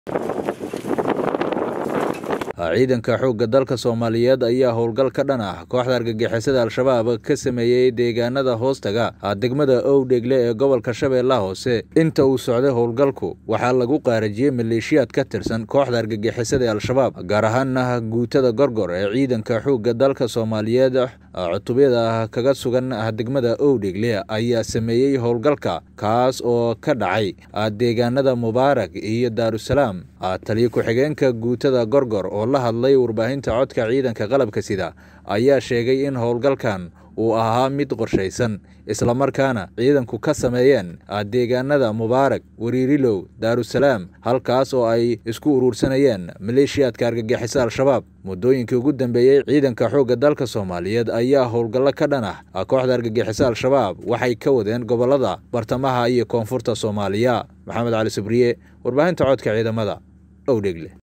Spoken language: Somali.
ciidanka xoogga dalka soomaaliyeed ayaa howlgal ka dhan ah kooxda argagixisada al-shabaab ka sameeyey deegaanada hoostaga degmada owdhegle ee gobolka shabeellaha hoose inta uu socday howlgalku waxaa lagu qaarajiyey maleeshiyaad ka tirsan kooxda argagixisada ee al-shabaab gaar ahaana guutada gorgor ee ciidanka xoogga dalka soomaaliyeed cutubyada kaga sugan degmada owdhegle ayaa sameeyey howlgalka kaas oo ka dhacay deegaanada mubaarak iyo daarusalaam taliyo ku-xigeenka guutada gorgor oo la hadlay warbaahinta codka ciidanka qalabka sida ayaa sheegay in howlgalkan uu ahaa mid qorshaysan islamarkaana ciidanku ka sameeyeen deegaanada mubaarak wariirilow daarusalaam halkaas oo ay isku uruursanayeen maleeshiyaadka argagixisa al-shabaab muddooyinkii ugu dambeeyey ciidanka xoogga dalka soomaaliyeed ayaa howlgallo ka dhan ah kooxda argagixisa al-shabaab waxay ka wadeen gobollada bartamaha iyo koonfurta soomaaliya maxamed cali sabriye warbaahinta codka ciidamada owdhegle